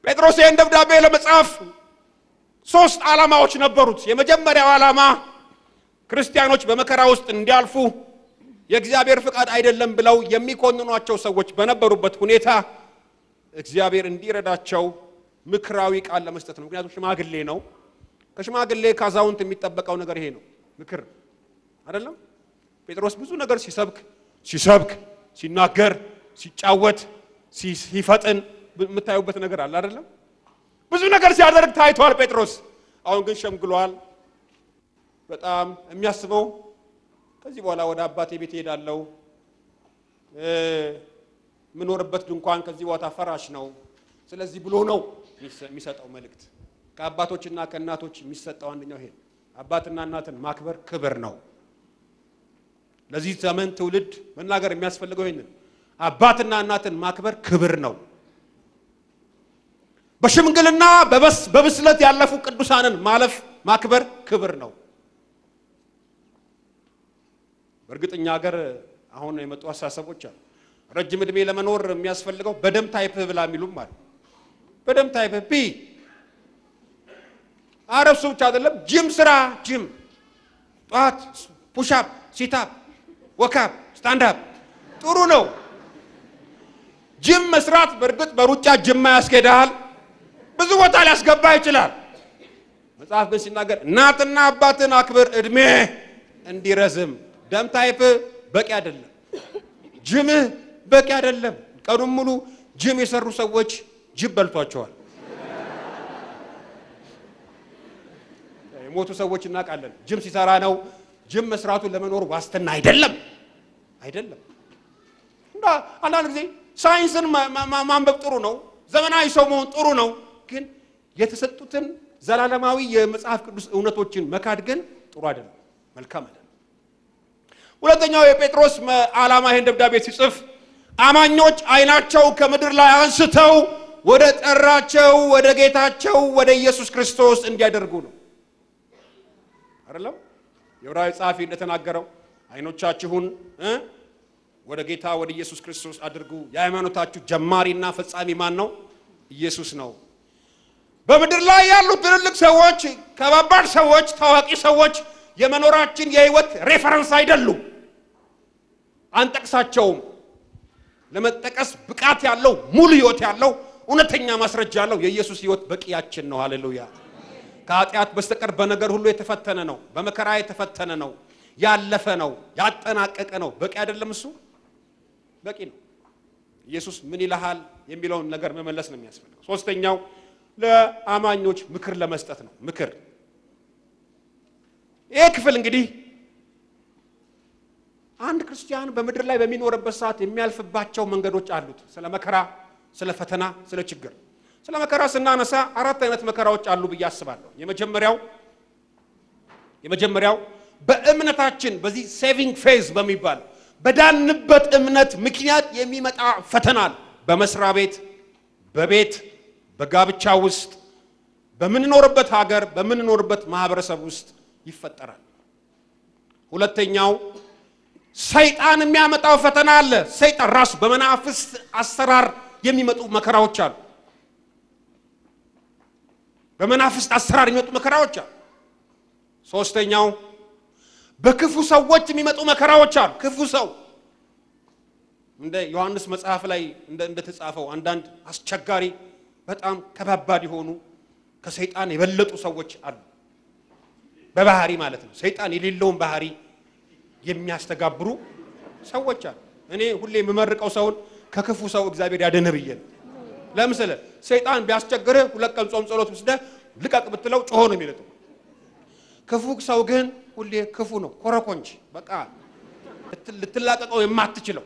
ጴጥሮስ ይህን ደብዳቤ ለመጻፍ ሶስት ዓላማዎች ነበሩት። የመጀመሪያው ዓላማ ክርስቲያኖች በመከራ ውስጥ እንዲያልፉ የእግዚአብሔር ፍቃድ አይደለም ብለው የሚኮንኗቸው ሰዎች በነበሩበት ሁኔታ እግዚአብሔር እንዲረዳቸው ምክራዊ ቃል ለመስጠት ነው። ምክንያቱም ሽማግሌ ነው። ከሽማግሌ ከአዛውንት የሚጠበቀው ነገር ይሄ ነው፣ ምክር አይደለም። ጴጥሮስ ብዙ ነገር ሲሰብክ ሲሰብክ ሲናገር ሲጫወት ሲፈጥን የምታዩበት ነገር አለ አይደለም። ብዙ ነገር ሲያደርግ ታይቷል ጴጥሮስ። አሁን ግን ሸምግሏል። በጣም የሚያስበው ከዚህ በኋላ ወደ አባቴ ቤት እሄዳለሁ፣ የምኖርበት ድንኳን ከዚህ ቦታ ፈራሽ ነው። ስለዚህ ብሎ ነው የሚሰጠው መልእክት። ከአባቶችና ከእናቶች የሚሰጠው አንደኛው ይሄ አባትና እናትን ማክበር ክብር ነው። ለዚህ ዘመን ትውልድ መናገር የሚያስፈልገው ይህንን አባትና እናትን ማክበር ክብር ነው። በሽምግልና በብስለት ያለፉ ቅዱሳንን ማለፍ ማክበር ክብር ነው። በእርግጠኛ ሀገር አሁን የመጡ አስተሳሰቦች አሉ። ረጅም ዕድሜ ለመኖር የሚያስፈልገው በደም ታይፕህ ብላ የሚሉም አሉ። በደም ታይፕህ ቢ አረብ እሱ ብቻ አይደለም። ጅም ስራ፣ ጅም ጠዋት ፑሻፕ፣ ሲታፕ፣ ወካፕ፣ ስታንዳፕ ጥሩ ነው። ጅም መስራት በእርግጥ በሩጫ ጅማ ያስኬድሃል፣ ብዙ ቦታ ሊያስገባ ይችላል። መጽሐፍ ግን ሲናገር እናትና አባትን አክብር እድሜ እንዲረዝም። ደም ታይፕ በቂ አይደለም፣ ጅምህ በቂ አይደለም። ቀኑን ሙሉ ጅም የሰሩ ሰዎች ጅብ በልቷቸዋል። የሞቱ ሰዎች እናውቃለን። ጅም ሲሰራ ነው። ጅም መስራቱ ለመኖር ዋስትና አይደለም አይደለም። እና አንዳንድ ጊዜ ሳይንስን ማንበብ ጥሩ ነው፣ ዘመናዊ ሰው መሆን ጥሩ ነው። ግን የተሰጡትን ዘላለማዊ የመጽሐፍ ቅዱስ እውነቶችን መካድ ግን ጥሩ አይደለም፣ መልካም አይደለም። ሁለተኛው የጴጥሮስ ዓላማ ይህን ደብዳቤ ሲጽፍ አማኞች አይናቸው ከምድር ላይ አንስተው ወደ ጠራቸው ወደ ጌታቸው ወደ ኢየሱስ ክርስቶስ እንዲያደርጉ ነው። አይደለም የዕብራዊ ጸሐፊ እንደተናገረው አይኖቻችሁን ወደ ጌታ ወደ ኢየሱስ ክርስቶስ አድርጉ። የሃይማኖታችሁ ጀማሪና ፈጻሚ ማን ነው? ኢየሱስ ነው። በምድር ላይ ያሉ ትልልቅ ሰዎች፣ ከባባድ ሰዎች፣ ታዋቂ ሰዎች የመኖራችን የህይወት ሬፈረንስ አይደሉም። አንጠቅሳቸውም። ለመጠቀስ ብቃት ያለው ሙሉ ህይወት ያለው እውነተኛ ማስረጃ ያለው የኢየሱስ ህይወት በቂያችን ነው። ሃሌሉያ። ከኃጢአት በስተቀር በነገር ሁሉ የተፈተነ ነው። በመከራ የተፈተነ ነው። ያለፈ ነው። ያጠናቀቀ ነው። በቂ አይደለም? እሱ በቂ ነው። ኢየሱስ ምን ይልሃል የሚለውን ነገር መመለስ ነው የሚያስፈልገው። ሶስተኛው ለአማኞች ምክር ለመስጠት ነው። ምክር ይሄ ክፍል እንግዲህ አንድ ክርስቲያን በምድር ላይ በሚኖርበት ሰዓት የሚያልፍባቸው መንገዶች አሉት። ስለ መከራ፣ ስለ ፈተና፣ ስለ ችግር። ስለ መከራ ስናነሳ አራት አይነት መከራዎች አሉ ብዬ አስባለሁ። የመጀመሪያው የመጀመሪያው በእምነታችን በዚህ ሴቪንግ ፌዝ በሚባል በዳንበት እምነት ምክንያት የሚመጣ ፈተና በመስሪያ ቤት፣ በቤት፣ በጋብቻ ውስጥ፣ በምንኖርበት ሀገር፣ በምንኖርበት ማህበረሰብ ውስጥ ይፈጠራል። ሁለተኛው ሰይጣን የሚያመጣው ፈተና አለ። ሰይጣን ራሱ በመናፍስት አሰራር የሚመጡ መከራዎች አሉ። በመናፍስት አሰራር የሚመጡ መከራዎች አሉ። ሶስተኛው በክፉ ሰዎች የሚመጡ መከራዎች አሉ። ክፉ ሰው እንደ ዮሐንስ መጽሐፍ ላይ እንደተጻፈው አንዳንድ አስቸጋሪ በጣም ከባባድ የሆኑ ከሰይጣን የበለጡ ሰዎች አሉ። በባህሪ ማለት ነው። ሰይጣን የሌለውን ባህሪ የሚያስተጋብሩ ሰዎች አሉ። እኔ ሁሌ የምመርቀው ሰውን ከክፉ ሰው እግዚአብሔር ያድንህ ብዬ ነው። ለምሳሌ ሰይጣን ቢያስቸግርህ ሁለት ቀን ጾም ጸሎት ወስደህ ልቀቅ ብትለው ጮሆ ነው የሚለጠው። ክፉ ሰው ግን ሁሌ ክፉ ነው፣ ኮረኮንች በቃ ልትላቀቀው የማትችለው።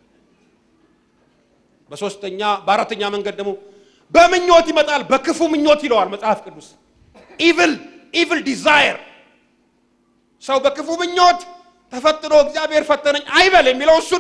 በሶስተኛ በአራተኛ መንገድ ደግሞ በምኞት ይመጣል። በክፉ ምኞት ይለዋል መጽሐፍ ቅዱስ። ኢቭል ኢቭል ዲዛየር ሰው በክፉ ምኞት ተፈትኖ እግዚአብሔር ፈተነኝ አይበል የሚለው እሱን።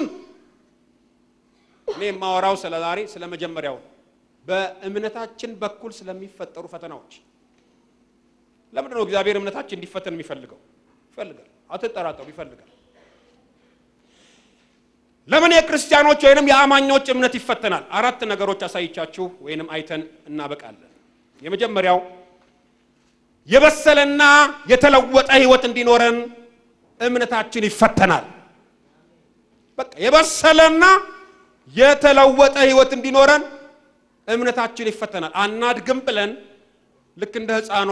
እኔ የማወራው ስለ ዛሬ ስለ መጀመሪያው በእምነታችን በኩል ስለሚፈጠሩ ፈተናዎች። ለምንድን ነው እግዚአብሔር እምነታችን እንዲፈተን የሚፈልገው? ይፈልጋል። አትጠራጠሩ፣ ይፈልጋል። ለምን የክርስቲያኖች ወይንም የአማኞች እምነት ይፈተናል? አራት ነገሮች አሳይቻችሁ ወይንም አይተን እናበቃለን። የመጀመሪያው የበሰለና የተለወጠ ህይወት እንዲኖረን እምነታችን ይፈተናል። በቃ የበሰለና የተለወጠ ህይወት እንዲኖረን እምነታችን ይፈተናል። አናድግም ብለን ልክ እንደ ህፃኗ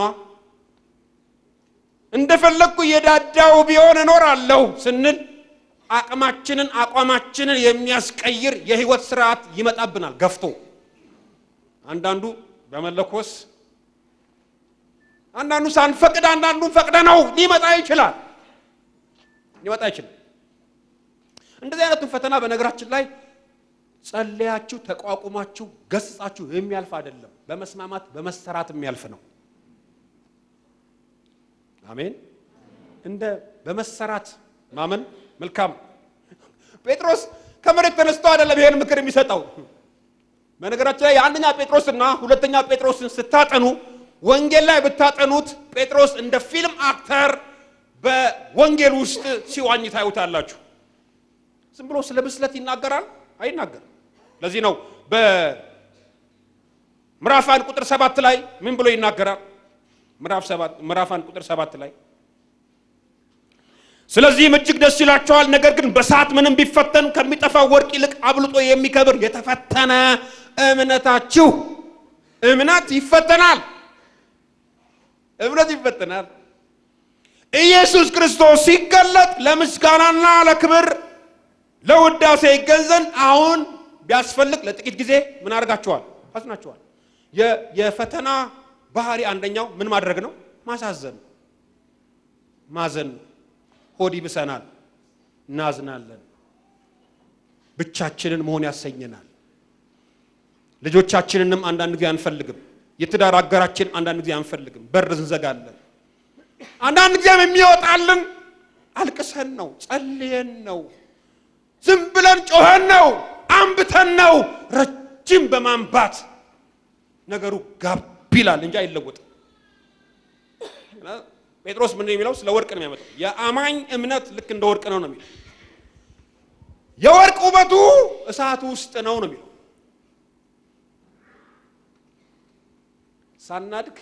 እንደፈለግኩ እየዳዳው ቢሆን እኖራለሁ ስንል አቅማችንን አቋማችንን የሚያስቀይር የህይወት ስርዓት ይመጣብናል ገፍቶ። አንዳንዱ በመለኮስ አንዳንዱ ሳንፈቅድ አንዳንዱን ፈቅደ ነው ሊመጣ ይችላል ሊመጣ ይችላል። እንደዚህ አይነቱን ፈተና በነገራችን ላይ ጸለያችሁ ተቋቁማችሁ ገስጻችሁ የሚያልፍ አይደለም። በመስማማት በመሰራት የሚያልፍ ነው። አሜን። እንደ በመሰራት ማመን መልካም። ጴጥሮስ ከመሬት ተነስቶ አይደለም ይሄን ምክር የሚሰጠው። በነገራችን ላይ የአንደኛ ጴጥሮስና ሁለተኛ ጴጥሮስን ስታጠኑ ወንጌል ላይ ብታጠኑት ጴጥሮስ እንደ ፊልም አክተር በወንጌል ውስጥ ሲዋኝ ታዩታላችሁ። ዝም ብሎ ስለ ብስለት ይናገራል አይናገርም። ለዚህ ነው በምዕራፍ አንድ ቁጥር ሰባት ላይ ምን ብሎ ይናገራል? ምዕራፍ አንድ ቁጥር ሰባት ላይ ስለዚህም እጅግ ደስ ይላቸዋል፣ ነገር ግን በሰዓት ምንም ቢፈተን ከሚጠፋው ወርቅ ይልቅ አብልጦ የሚከብር የተፈተነ እምነታችሁ እምነት ይፈተናል። እምነት ይፈተናል። ኢየሱስ ክርስቶስ ሲገለጥ ለምስጋናና ለክብር ለውዳሴ ይገንዘን አሁን ቢያስፈልግ ለጥቂት ጊዜ ምን አድርጋችኋል? አዝናችኋል። የፈተና ባህሪ አንደኛው ምን ማድረግ ነው? ማሳዘን፣ ማዘን። ሆድ ይብሰናል፣ እናዝናለን፣ ብቻችንን መሆን ያሰኘናል። ልጆቻችንንም አንዳንድ ጊዜ አንፈልግም። የትዳር አጋራችን አንዳንድ ጊዜ አንፈልግም፣ በር እንዘጋለን። አንዳንድ ጊዜም የሚወጣልን አልቅሰን ነው፣ ጸልየን ነው፣ ዝም ብለን ጮኸን ነው፣ አንብተን ነው። ረጅም በማንባት ነገሩ ጋብ ይላል እንጂ አይለወጥም። ጴጥሮስ ምንድን ነው የሚለው? ስለ ወርቅ ነው የሚያመጣው። የአማኝ እምነት ልክ እንደ ወርቅ ነው ነው የሚለው። የወርቅ ውበቱ እሳቱ ውስጥ ነው ነው የሚለው። ሳናድግ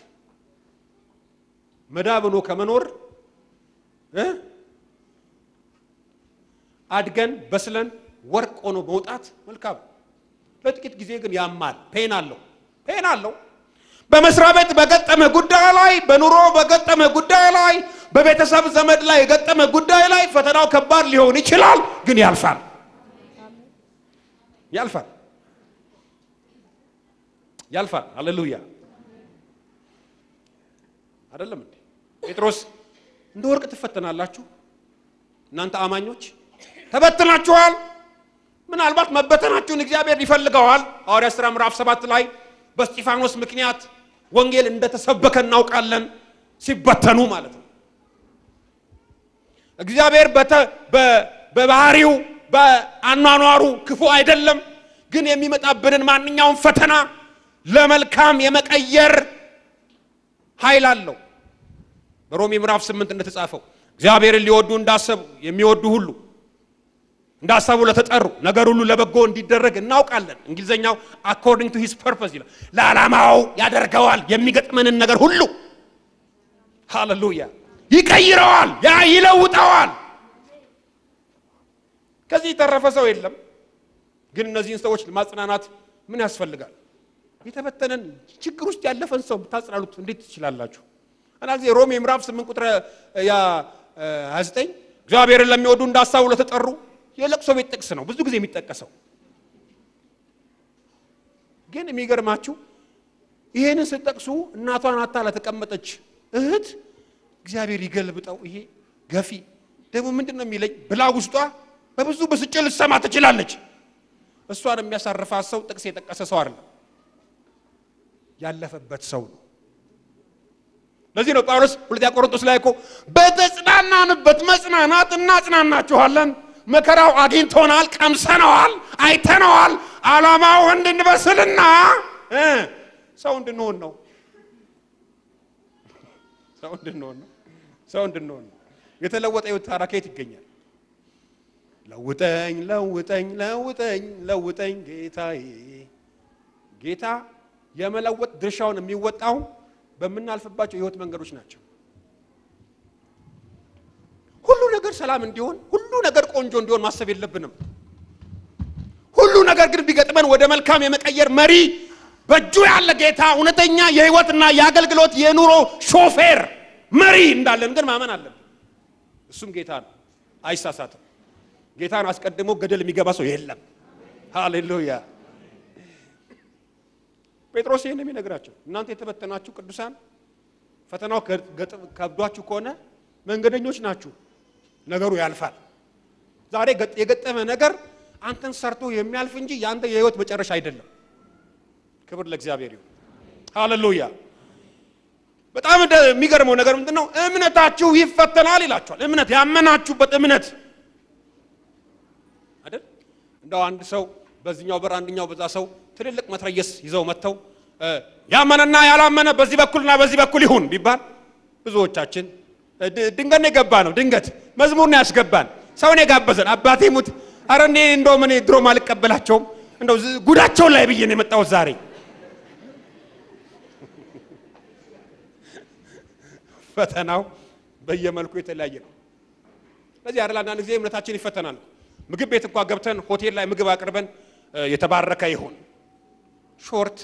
መዳብ ሆኖ ከመኖር እ አድገን በስለን ወርቅ ሆኖ መውጣት መልካም። ለጥቂት ጊዜ ግን ያማል፣ ፔን አለው፣ ፔን አለው። በመስሪያ ቤት በገጠመ ጉዳይ ላይ፣ በኑሮ በገጠመ ጉዳይ ላይ፣ በቤተሰብ ዘመድ ላይ የገጠመ ጉዳይ ላይ ፈተናው ከባድ ሊሆን ይችላል፣ ግን ያልፋል፣ ያልፋል፣ ያልፋል። ሃሌሉያ አይደለም እንዴ? ጴጥሮስ እንደ ወርቅ ትፈተናላችሁ። እናንተ አማኞች ተበትናችኋል። ምናልባት መበተናችሁን እግዚአብሔር ይፈልገዋል። ሐዋርያት ሥራ ምዕራፍ ሰባት ላይ በስጢፋኖስ ምክንያት ወንጌል እንደተሰበከ እናውቃለን። ሲበተኑ ማለት ነው። እግዚአብሔር በባህሪው በአኗኗሩ ክፉ አይደለም፣ ግን የሚመጣብንን ማንኛውም ፈተና ለመልካም የመቀየር ኃይል አለው። በሮሜ ምዕራፍ ስምንት እንደተጻፈው እግዚአብሔርን ሊወዱ እንዳሰቡ የሚወዱ ሁሉ እንዳሰቡ ለተጠሩ ነገር ሁሉ ለበጎ እንዲደረግ እናውቃለን። እንግሊዝኛው አኮርዲንግ ቱ ሂዝ ፐርፐስ ይላል። ለዓላማው ያደርገዋል። የሚገጥመንን ነገር ሁሉ ሃሌሉያ ይቀይረዋል፣ ያ ይለውጠዋል። ከዚህ የተረፈ ሰው የለም። ግን እነዚህን ሰዎች ማጽናናት ምን ያስፈልጋል? የተበተነን ችግር ውስጥ ያለፈን ሰው ብታጽናኑት እንዴት ትችላላችሁ? እና ጊዜ ሮሜ ምዕራፍ 8 ቁጥር 29 እግዚአብሔርን ለሚወዱ እንዳሳቡ ለተጠሩ የለቅሶ ቤት ጥቅስ ነው ብዙ ጊዜ የሚጠቀሰው። ግን የሚገርማችሁ ይሄንን ስትጠቅሱ እናቷን አታ ለተቀመጠች እህት እግዚአብሔር ይገልብጠው ይሄ ገፊ ደግሞ ምንድን ነው የሚለኝ ብላ ውስጧ በብዙ ብስጭት ልትሰማ ትችላለች። እሷን የሚያሳርፋት ሰው ጥቅስ የጠቀሰ ሰው አይደለም፣ ያለፈበት ሰው ነው። ለዚህ ነው ጳውሎስ ሁለተኛ ቆሮንቶስ ላይ እኮ በተጽናናንበት መጽናናት እናጽናናችኋለን። መከራው አግኝቶናል፣ ቀምሰነዋል፣ አይተነዋል። ዓላማው እንድንበስልና ሰው እንድንሆን ነው። ሰው እንድንሆን ነው። ሰው እንድንሆን ነው። የተለወጠ ሕይወት ታዲያ ከየት ይገኛል? ለውጠኝ ለውጠኝ ለውጠኝ ለውጠኝ ጌታዬ። ጌታ የመለወጥ ድርሻውን የሚወጣው በምናልፍባቸው የህይወት መንገዶች ናቸው። ሁሉ ነገር ሰላም እንዲሆን፣ ሁሉ ነገር ቆንጆ እንዲሆን ማሰብ የለብንም። ሁሉ ነገር ግን ቢገጥመን ወደ መልካም የመቀየር መሪ በእጁ ያለ ጌታ እውነተኛ የህይወትና የአገልግሎት የኑሮ ሾፌር መሪ እንዳለን ግን ማመን አለብን። እሱም ጌታ ነው፣ አይሳሳትም። ጌታን አስቀድሞ ገደል የሚገባ ሰው የለም። ሃሌሉያ። ጴጥሮስ ይህን የሚነግራቸው እናንተ የተበተናችሁ ቅዱሳን ፈተናው ከብዷችሁ ከሆነ መንገደኞች ናችሁ፣ ነገሩ ያልፋል። ዛሬ የገጠመ ነገር አንተን ሰርቶ የሚያልፍ እንጂ የአንተ የህይወት መጨረሻ አይደለም። ክብር ለእግዚአብሔር ይሁን። ሃሌሉያ። በጣም የሚገርመው ነገር ምንድን ነው? እምነታችሁ ይፈተናል ይላችኋል። እምነት ያመናችሁበት እምነት አይደል? እንደው አንድ ሰው በዚህኛው በር አንደኛው በዛ ሰው ትልልቅ መትረየስ ይዘው መጥተው ያመነና ያላመነ በዚህ በኩልና በዚህ በኩል ይሁን ቢባል ብዙዎቻችን ድንገት የገባ ነው። ድንገት መዝሙር ነው ያስገባን። ሰውን የጋበዘን አባቴ ሙት። አረ እኔ እንደውም እኔ ድሮም አልቀበላቸውም እንደው ጉዳቸውን ላይ ብዬ ነው የመጣሁት ዛሬ ፈተናው በየመልኩ የተለያየ ነው። ስለዚህ አይደል አንዳንድ ጊዜ እምነታችን ይፈተናል። ምግብ ቤት እንኳ ገብተን ሆቴል ላይ ምግብ አቅርበን የተባረከ ይሁን ሾርት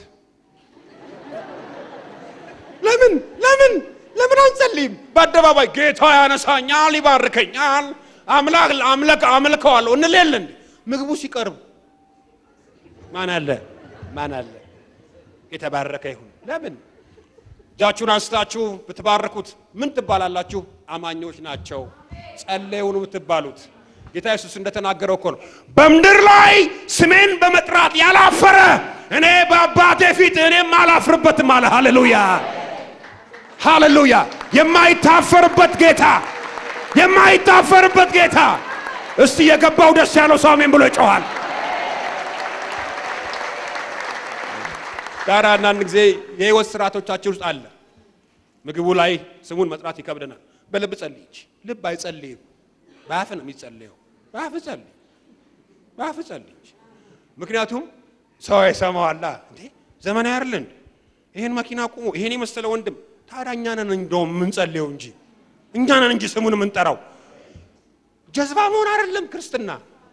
ለምን ለምን ለምን አንጸልይም? በአደባባይ ጌታ ያነሳኛል፣ ይባርከኛል፣ አምላክ አምለክ አምልከዋለሁ እንሌለን። ምግቡ ሲቀርብ ማን አለ ማን አለ? የተባረከ ይሁን ለምን እጃችሁን አንስታችሁ ብትባርኩት ምን ትባላላችሁ? አማኞች ናቸው ጸለዩ ነው የምትባሉት። ጌታ ኢየሱስ እንደተናገረው እኮ ነው በምድር ላይ ስሜን በመጥራት ያላፈረ እኔ በአባቴ ፊት እኔም አላፍርበትም አለ። ሃሌሉያ ሃሌሉያ! የማይታፈርበት ጌታ የማይታፈርበት ጌታ። እስቲ የገባው ደስ ያለው ሰው አሜን ብሎ ይጮኋል። ዳራ አንዳንድ ጊዜ የህይወት ስርዓቶቻችን ውስጥ አለ። ምግቡ ላይ ስሙን መጥራት ይከብደናል። በልብ ጸልይ። ልብ አይጸልይም፣ በአፍ ነው የሚጸልየው። በአፍ ጸልይ፣ በአፍ ጸልይ። ምክንያቱም ሰው ይሰማዋላ። እንዴ ዘመናዊ አይደል እንዴ? ይሄን መኪና ቁሞ ይሄን የመሰለ ወንድም። ታዲያ እኛ ነን እንደውም የምንጸልየው እንጂ እኛ ነን እንጂ ስሙን የምንጠራው። ጀዝባ መሆን አይደለም ክርስትና።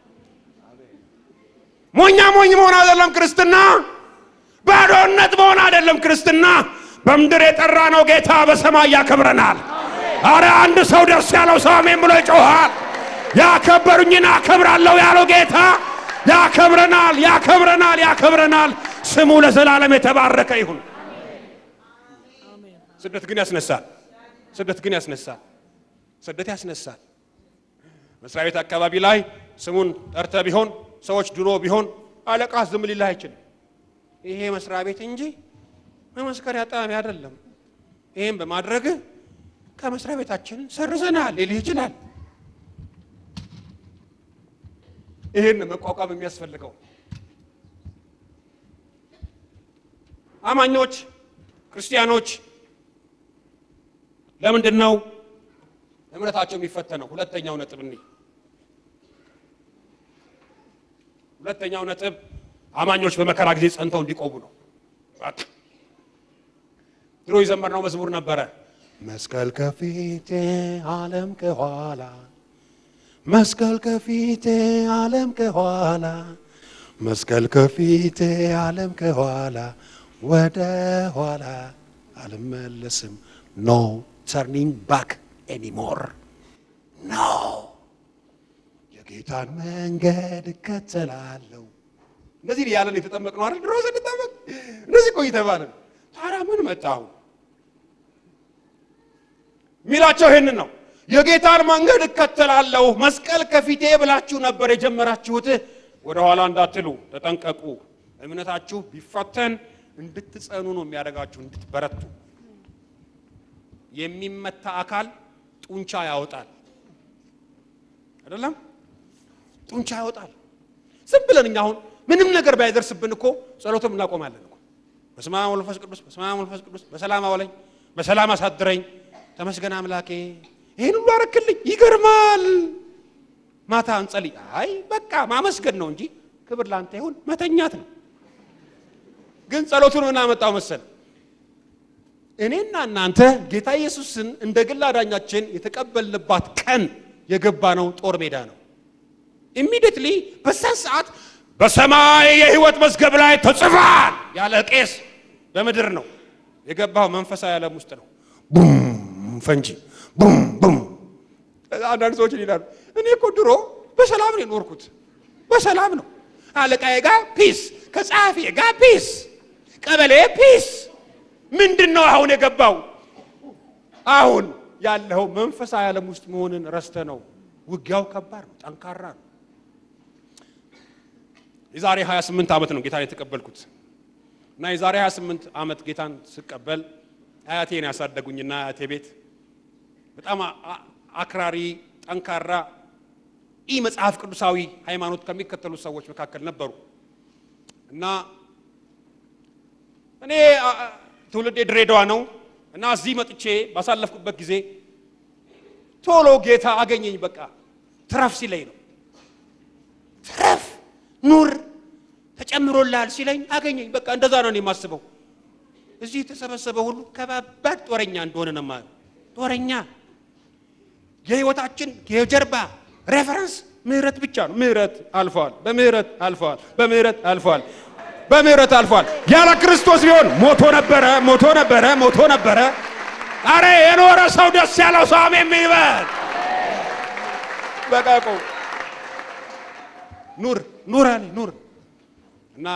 ሞኛ ሞኝ መሆን አይደለም ክርስትና። ባዶነት መሆን አይደለም ክርስትና። በምድር የጠራ ነው ጌታ በሰማይ ያከብረናል። አረ አንድ ሰው ደስ ያለው ሰው አሜን ብሎ ይጮሃል። ያከበሩኝን አከብራለሁ ያለው ጌታ ያከብረናል፣ ያከብረናል፣ ያከብረናል። ስሙ ለዘላለም የተባረከ ይሁን። ስደት ግን ያስነሳል። ስደት ግን ያስነሳል። ስደት ያስነሳል። መስሪያ ቤት አካባቢ ላይ ስሙን ጠርተ ቢሆን ሰዎች ድሮ ቢሆን አለቃ ዝም ሊልህ አይችልም። ይሄ መስሪያ ቤት እንጂ መመስከሪያ ጣቢያ አይደለም። ይህም በማድረግ ከመስሪያ ቤታችን ሰርዘናል ሊልህ ይችላል። ይህን መቋቋም የሚያስፈልገው አማኞች ክርስቲያኖች ለምንድን ነው እምነታቸው የሚፈተነው? ሁለተኛው ነጥብ እኔ ሁለተኛው ነጥብ አማኞች በመከራ ጊዜ ጸንተው እንዲቆሙ ነው። ድሮ የዘመርነው መዝሙር ነበረ። መስቀል ከፊቴ ዓለም ከኋላ፣ መስቀል ከፊቴ ዓለም ከኋላ፣ መስቀል ከፊቴ ዓለም ከኋላ፣ ወደ ኋላ አልመለስም። ኖ ተርኒንግ ባክ ኤኒሞር ኖ የጌታን መንገድ እከተላለሁ። እንደዚህ ያለን የተጠመቅነው አይደል? ድሮ ስንጠመቅ እንደዚህ ቆይ ተባለን። ታዲያ ምን መጣሁ ሚላቸው ይሄንን ነው። የጌታን መንገድ እከተላለሁ። መስቀል ከፊቴ ብላችሁ ነበር የጀመራችሁት። ወደ ኋላ እንዳትሉ ተጠንቀቁ። እምነታችሁ ቢፈተን እንድትጸኑ ነው የሚያደርጋችሁ፣ እንድትበረቱ። የሚመታ አካል ጡንቻ ያወጣል አይደለም? ጡንቻ ያወጣል። ዝም ብለን እኛ አሁን ምንም ነገር ባይደርስብን እኮ ጸሎትም እናቆማለን እኮ። በስመ አብ ወመንፈስ ቅዱስ፣ በስመ አብ ወመንፈስ ቅዱስ፣ በሰላም አዋለኝ፣ በሰላም አሳድረኝ፣ ተመስገን አምላኬ፣ ይህን ሁሉ አረክልኝ። ይገርማል። ማታ እንጸልይ። አይ በቃ ማመስገን ነው እንጂ ክብር ላንተ ይሁን መተኛት ነው። ግን ጸሎቱን ምን አመጣው መሰል እኔና እናንተ ጌታ ኢየሱስን እንደ ግል አዳኛችን የተቀበልንባት ቀን የገባነው ጦር ሜዳ ነው። ኢሚዲየትሊ በዛን ሰዓት በሰማይ የሕይወት መዝገብ ላይ ተጽፏል ያለ ቄስ በምድር ነው የገባው። መንፈሳዊ ዓለም ውስጥ ነው። ቡም ፈንጂ ቡም ቡም። አንዳንድ ሰዎች ይላሉ እኔ እኮ ድሮ በሰላም ነው የኖርኩት። በሰላም ነው አለቃዬ ጋር ፒስ፣ ከጸሐፊ ጋር ፒስ፣ ቀበሌ ፒስ። ምንድን ነው አሁን የገባው? አሁን ያለው መንፈሳዊ ዓለም ውስጥ መሆንን ረስተ ነው። ውጊያው ከባድ ነው፣ ጠንካራ ነው። የዛሬ 28 ዓመት ነው ጌታን የተቀበልኩት እና የዛሬ 28 ዓመት ጌታን ስቀበል አያቴን ያሳደጉኝና አያቴ ቤት በጣም አክራሪ ጠንካራ ኢ መጽሐፍ ቅዱሳዊ ሃይማኖት ከሚከተሉ ሰዎች መካከል ነበሩ እና እኔ ትውልዴ ድሬዳዋ ነው እና እዚህ መጥቼ ባሳለፍኩበት ጊዜ ቶሎ ጌታ አገኘኝ። በቃ ትረፍ ሲለኝ ነው ትረፍ ኑር ተጨምሮልሃል ሲለኝ አገኘኝ። በቃ እንደዛ ነው እኔ የማስበው። እዚህ የተሰበሰበ ሁሉ ከባባድ ጦረኛ እንደሆነ ነው የማየው። ጦረኛ የህይወታችን የጀርባ ሬፈረንስ ምህረት ብቻ ነው። ምህረት አልፈዋል፣ በምህረት አልፈዋል፣ በምህረት አልፈዋል፣ በምህረት አልፈዋል። ያለ ክርስቶስ ቢሆን ሞቶ ነበረ፣ ሞቶ ነበረ፣ ሞቶ ነበረ። አረ የኖረ ሰው ደስ ያለው ሰው አሜን ይበል። በቃ ቆም ኑር ኑር አለ ኑር እና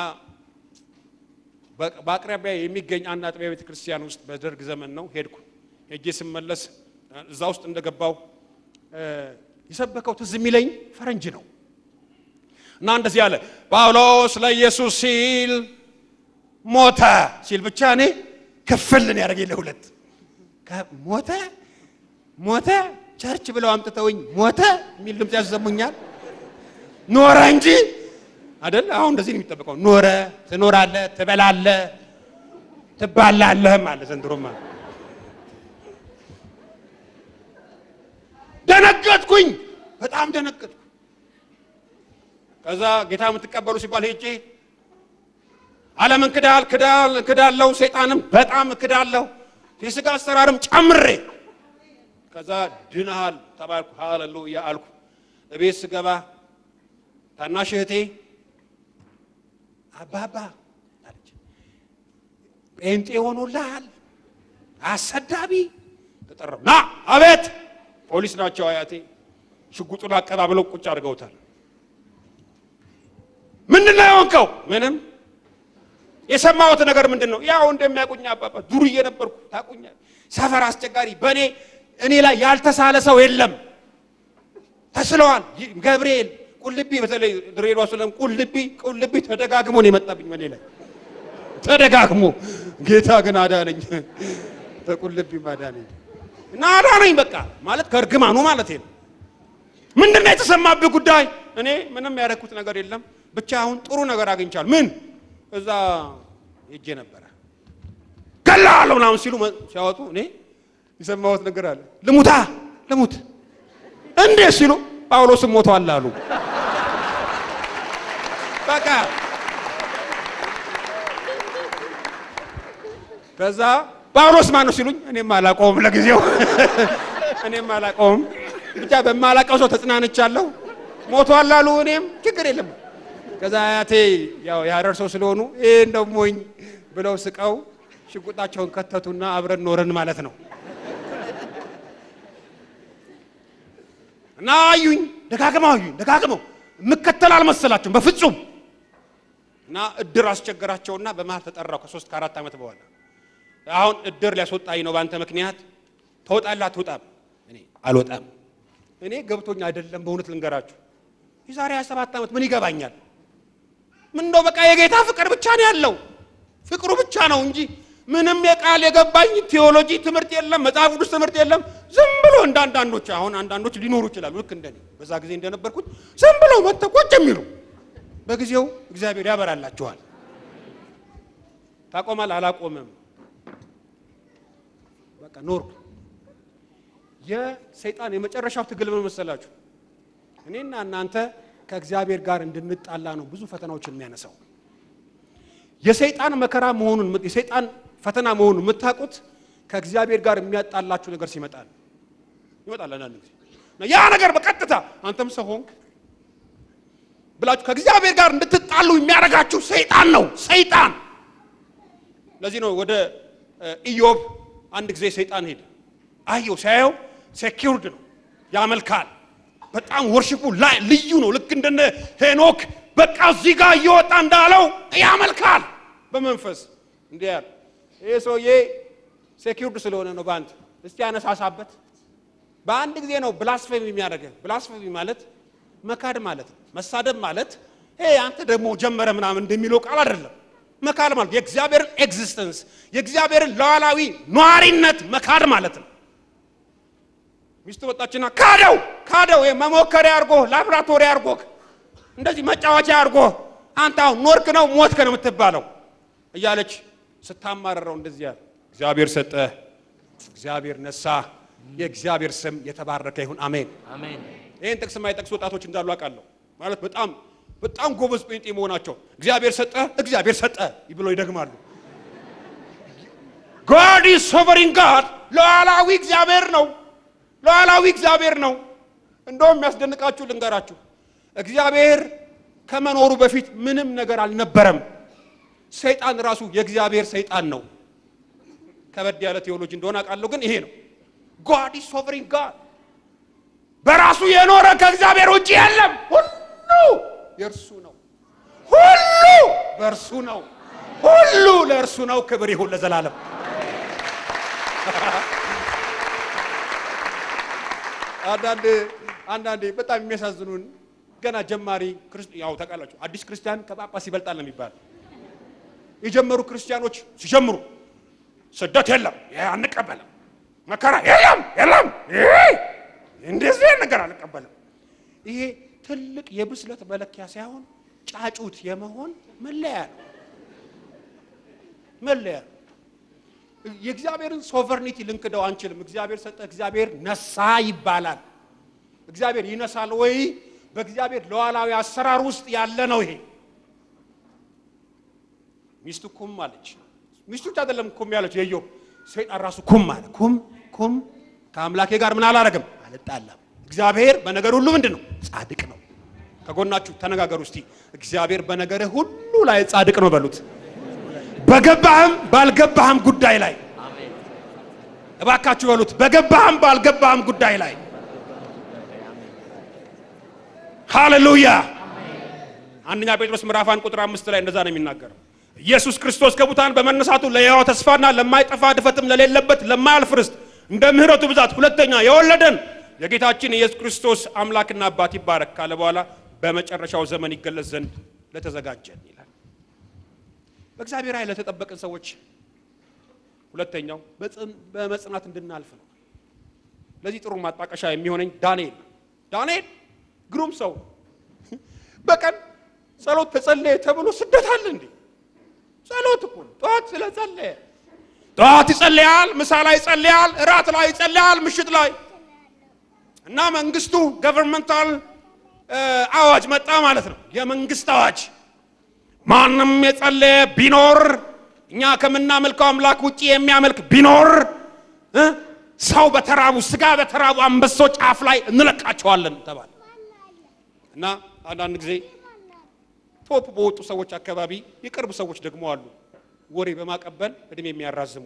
በአቅራቢያ የሚገኝ አንድ አጥቢያ ቤተ ክርስቲያን ውስጥ በደርግ ዘመን ነው ሄድኩ። ሄጄ ስመለስ እዛ ውስጥ እንደገባው የሰበከው ትዝ የሚለኝ ፈረንጅ ነው እና እንደዚህ አለ፣ ጳውሎስ ለኢየሱስ ሲል ሞተ ሲል ብቻ እኔ ክፍልን ያደረገ ለሁለት ሞተ ሞተ ቸርች ብለው አምጥተውኝ ሞተ የሚል ድምፅ ያሰሙኛል። ኖረ እንጂ አይደል? አሁን እንደዚህ ነው የሚጠበቀው። ኖረ፣ ትኖራለህ፣ ትበላለህ፣ ትባላለህም አለ ዘንድሮማ። ደነገጥኩኝ፣ በጣም ደነገጥኩ። ከዛ ጌታ የምትቀበሉ ሲባል ሄጄ ዓለምን ክዳል ክዳል ክዳለው፣ ሰይጣንም በጣም ክዳለሁ፣ የሥጋ አሰራርም ጨምሬ ከዛ ድናሃል ተባልኩ። ሃሌሉያ አልኩ። እቤት ስገባ ታናሽ እህቴ አባባ አለች፣ ጴንጤ ሆኖልሃል፣ አሰዳቢ ተጠራው። ና አቤት። ፖሊስ ናቸው አያቴ። ሽጉጡን አቀባብለው ቁጭ አድርገውታል። ምንድን ነው የሆንከው? ምንም። የሰማሁት ነገር ምንድን ነው? ያው እንደሚያውቁኝ አባባ ዱርዬ ነበርኩ። ታውቁኛል። ሰፈር አስቸጋሪ። በእኔ እኔ ላይ ያልተሳለ ሰው የለም። ተስለዋል። ገብርኤል ቁልቢ በተለይ ድሬዳዋ ስለም ቁልቢ ቁልቢ ተደጋግሞ ነው የመጣብኝ በኔ ላይ ተደጋግሞ። ጌታ ግን አዳነኝ፣ ተቁልቢ አዳነኝ እና አዳነኝ። በቃ ማለት ከእርግማኑ ማለት ነው። ምንድን ነው የተሰማብህ ጉዳይ? እኔ ምንም ያደረኩት ነገር የለም። ብቻ አሁን ጥሩ ነገር አግኝቻለሁ። ምን እዛ ሄጄ ነበረ ገላለሁ ምናምን ሲሉ ሲያወጡ እኔ የሰማሁት ነገር አለ። ልሙታ ልሙት እንዴት ሲሉ ጳውሎስም ሞቷል አሉ። በቃ ከዛ ጳውሎስ ማን ነው ሲሉኝ እኔም አላውቀውም፣ ለጊዜው እኔም አላውቀውም። ብቻ በማላውቀው ሰው ተጽናንቻለሁ። ሞቷል አሉ። እኔም ችግር የለም። ከዛ አያቴ ያው የሀረር ሰው ስለሆኑ ይህ እንደው ሞኝ ብለው ስቀው ሽጉጣቸውን ከተቱና አብረን ኖረን ማለት ነው። እና አዩኝ፣ ደጋግመው አዩኝ፣ ደጋግመው የምከተል አልመሰላቸውም በፍጹም። እና እድር አስቸገራቸውና በመሀል ተጠራው ከሶስት ከአራት ዓመት በኋላ አሁን እድር ሊያስወጣኝ ነው በአንተ ምክንያት ተወጣላ አትወጣም? እኔ አልወጣም። እኔ ገብቶኝ አይደለም በእውነት ልንገራችሁ፣ የዛሬ 27 ዓመት ምን ይገባኛል? ምን እንደው በቃ የጌታ ፍቅር ብቻ ነው ያለው፣ ፍቅሩ ብቻ ነው እንጂ ምንም የቃል የገባኝ ቴዎሎጂ ትምህርት የለም፣ መጽሐፍ ቅዱስ ትምህርት የለም። ዝም ብሎ እንደ አንዳንዶች አሁን አንዳንዶች ሊኖሩ ይችላሉ፣ ልክ እንደኔ በዛ ጊዜ እንደነበርኩት ዝም ብሎ መጥተው ቁጭ የሚሉ በጊዜው እግዚአብሔር ያበራላችኋል። ታቆማል። አላቆምም። በቃ ኖርኩ። የሰይጣን የመጨረሻው ትግል ምን መሰላችሁ? እኔና እናንተ ከእግዚአብሔር ጋር እንድንጣላ ነው ብዙ ፈተናዎችን የሚያነሳው። የሰይጣን መከራ መሆኑን የሰይጣን ፈተና መሆኑን የምታውቁት ከእግዚአብሔር ጋር የሚያጣላችሁ ነገር ሲመጣል ይመጣል። አንዳንድ ጊዜ እና ያ ነገር በቀጥታ አንተም ሰው ሆንክ ብላችሁ ከእግዚአብሔር ጋር እንድትጣሉ የሚያደርጋችሁ ሰይጣን ነው። ሰይጣን ለዚህ ነው ወደ ኢዮብ አንድ ጊዜ ሰይጣን ሄደ። አየው፣ ሲያየው ሴኪውርድ ነው፣ ያመልካል። በጣም ወርሽፑ ላይ ልዩ ነው። ልክ እንደነ ሄኖክ በቃ እዚህ ጋር እየወጣ እንዳለው ያመልካል በመንፈስ እንዲህ ያለ ይህ ሰውዬ ሴኪውርድ ስለሆነ ነው። በአንድ እስቲ ያነሳሳበት በአንድ ጊዜ ነው ብላስፌሚ የሚያደርገ ብላስፌሚ ማለት መካድ ማለት ነው። መሳደብ ማለት ይሄ አንተ ደግሞ ጀመረ ምናምን እንደሚለው ቃል አይደለም። መካድ ማለት የእግዚአብሔርን ኤግዚስተንስ የእግዚአብሔርን ሉዓላዊ ኗሪነት መካድ ማለት ነው። ሚስቱ ወጣችና ካደው ካደው መሞከሪያ አድርጎ ላብራቶሪ አድርጎ እንደዚህ መጫወቻ አድርጎ አንተ አሁን ኖርክ ነው ሞትክ ነው የምትባለው እያለች ስታማረረው እንደዚህ ያለ እግዚአብሔር ሰጠ፣ እግዚአብሔር ነሳ፣ የእግዚአብሔር ስም የተባረከ ይሁን አሜን። አሜን። ይህን ጥቅስ የማይጠቅሱ ወጣቶች እንዳሉ አውቃለሁ። ማለት በጣም በጣም ጎበዝ ጴንጤ መሆናቸው እግዚአብሔር ሰጠ፣ እግዚአብሔር ሰጠ ብሎ ይደግማሉ። ጋድ ኢዝ ሶቨሪን ጋድ ሉዓላዊ እግዚአብሔር ነው። ሉዓላዊ እግዚአብሔር ነው። እንደውም የሚያስደንቃችሁ ልንገራችሁ፣ እግዚአብሔር ከመኖሩ በፊት ምንም ነገር አልነበረም። ሰይጣን ራሱ የእግዚአብሔር ሰይጣን ነው። ከበድ ያለ ቴዎሎጂ እንደሆነ አውቃለሁ፣ ግን ይሄ ነው። ጋድ ኢዝ ሶቨሪን ጋድ በራሱ የኖረ ከእግዚአብሔር ውጭ የለም። ሁሉ የእርሱ ነው። ሁሉ በእርሱ ነው። ሁሉ ለእርሱ ነው። ክብር ይሁን ለዘላለም። አንዳንድ አንዳንዴ በጣም የሚያሳዝኑን ገና ጀማሪ ያው ታውቃላችሁ፣ አዲስ ክርስቲያን ከጳጳስ ይበልጣል ነው የሚባል። የጀመሩ ክርስቲያኖች ሲጀምሩ ስደት የለም፣ ይሄ አንቀበልም፣ መከራ የለም የለም፣ ይሄ እንደዚህ ነገር አልቀበልም። ይሄ ትልቅ የብስለት መለኪያ ሳይሆን ጫጩት የመሆን መለያ ነው። መለያ ነው። የእግዚአብሔርን ሶቨርኒቲ ልንክደው አንችልም። እግዚአብሔር ሰጠ፣ እግዚአብሔር ነሳ ይባላል። እግዚአብሔር ይነሳል ወይ? በእግዚአብሔር ሉዓላዊ አሰራር ውስጥ ያለ ነው። ይሄ ሚስቱ ኩም አለች። ሚስቱ ብቻ አይደለም ኩም ያለች፣ የኢዮብ ሰይጣን ራሱ ኩም አለ። ኩም ኩም ከአምላኬ ጋር ምን አላረግም አልጣላም። እግዚአብሔር በነገር ሁሉ ምንድን ነው? ጻድቅ ነው። ከጎናችሁ ተነጋገሩ እስቲ። እግዚአብሔር በነገርህ ሁሉ ላይ ጻድቅ ነው በሉት። በገባህም ባልገባህም ጉዳይ ላይ እባካችሁ በሉት። በገባህም ባልገባህም ጉዳይ ላይ ሃሌሉያ። አንደኛ ጴጥሮስ ምዕራፍ አንድ ቁጥር አምስት ላይ እንደዛ ነው የሚናገረው። ኢየሱስ ክርስቶስ ከሙታን በመነሳቱ ለሕያው ተስፋና ለማይጠፋ ድፈትም ለሌለበት ለማያልፍ ርስት እንደ ምሕረቱ ብዛት ሁለተኛ የወለደን የጌታችን የኢየሱስ ክርስቶስ አምላክና አባት ይባረክ ካለ በኋላ በመጨረሻው ዘመን ይገለጽ ዘንድ ለተዘጋጀን ይላል። በእግዚአብሔር ኃይል ለተጠበቅን ሰዎች ሁለተኛው በመጽናት እንድናልፍ ነው። ለዚህ ጥሩ ማጣቀሻ የሚሆነኝ ዳንኤል ዳንኤል ግሩም ሰው በቀን ጸሎት ተጸለየ ተብሎ ስደት አለ እንዴ? ጸሎት እኮ ነው። ጠዋት ስለጸለየ ጠዋት ይጸልያል፣ ምሳ ላይ ይጸልያል፣ እራት ላይ ይጸልያል፣ ምሽት ላይ እና መንግስቱ ገቨርንመንታል አዋጅ መጣ ማለት ነው። የመንግስት አዋጅ ማንም የጸለየ ቢኖር እኛ ከምናመልከው አምላክ ውጪ የሚያመልክ ቢኖር እ ሰው በተራቡ ስጋ በተራቡ አንበሶች አፍ ላይ እንለቃቸዋለን ተባለ እና አንዳንድ ጊዜ ቶፕ በወጡ ሰዎች አካባቢ የቅርብ ሰዎች ደግሞ አሉ ወሬ በማቀበል እድሜ የሚያራዝሙ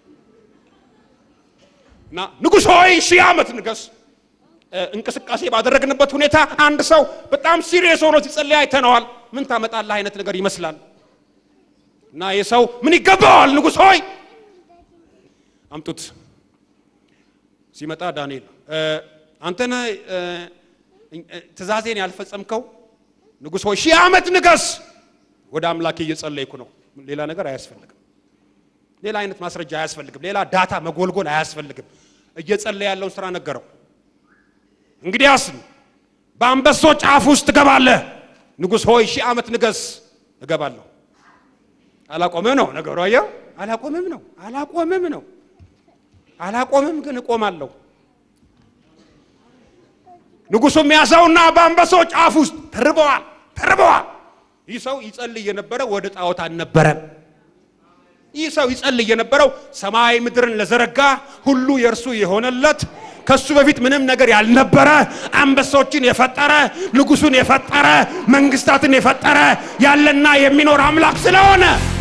እና ንጉሥ ሆይ ሺህ ዓመት ንገስ እንቅስቃሴ ባደረግንበት ሁኔታ አንድ ሰው በጣም ሲሪየስ ሆኖ ሲጸልይ አይተነዋል። ምን ታመጣለህ አይነት ነገር ይመስላል። እና ይህ ሰው ምን ይገባዋል? ንጉሥ ሆይ አምጡት። ሲመጣ ዳንኤል አንተ ነህ ትእዛዜን ያልፈጸምከው ንጉሥ ሆይ ሺህ ዓመት ንገስ። ወደ አምላኬ እየጸለይኩ ነው። ሌላ ነገር አያስፈልግም። ሌላ አይነት ማስረጃ አያስፈልግም። ሌላ ዳታ መጎልጎል አያስፈልግም። እየጸለየ ያለውን ስራ ነገረው። እንግዲያስ በአንበሶች አፍ ውስጥ ትገባለህ። ንጉሥ ሆይ ሺህ ዓመት ንገስ። እገባለሁ። አላቆምም ነው ነገሩ። አየው፣ አላቆምም ነው፣ አላቆምም ነው፣ አላቆምም ግን እቆማለሁ። ንጉሱም ያዘውና በአንበሶች አፍ ውስጥ ተርበዋል ተርበዋል። ይህ ሰው ይጸልይ የነበረው ወደ ጣዖት አልነበረም። ይህ ሰው ይጸልይ የነበረው ሰማይ ምድርን ለዘረጋ ሁሉ የእርሱ የሆነለት ከሱ በፊት ምንም ነገር ያልነበረ አንበሶችን የፈጠረ ንጉሱን የፈጠረ መንግስታትን የፈጠረ ያለና የሚኖር አምላክ ስለሆነ